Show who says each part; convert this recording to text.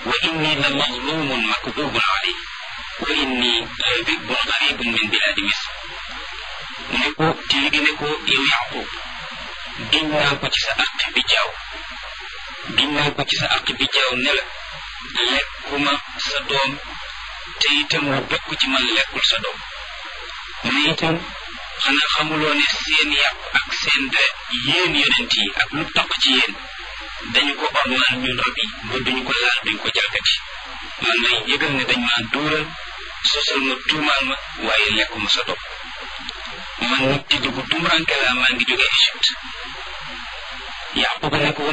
Speaker 1: wa inni la mazlumun makdubun alay wa inni labibun garibun min biladi misr mu ne ko téere gi ne ko yow yaqub giñ naa ko ci sa àq bi jaaw giñ naa ko ci sa àq bi jaaw ne la lekkuma sa doom te itam lu bokk ci man lekkul sa doom mu ne itam xanaa xamuloo ne seen yàpp ak seen deret yéen yonent yi ak lu toq ci yéen dañu ko ormal ñun rab yi ba duñu ko laal duñ ko jalgati man lay yëgal ne dañ maa duural sosal ma tuumaal ma waaye lekkuma sa doom man nag ci dugg tumuranke laa maa ngi jóge Égypte Yaquba ne ko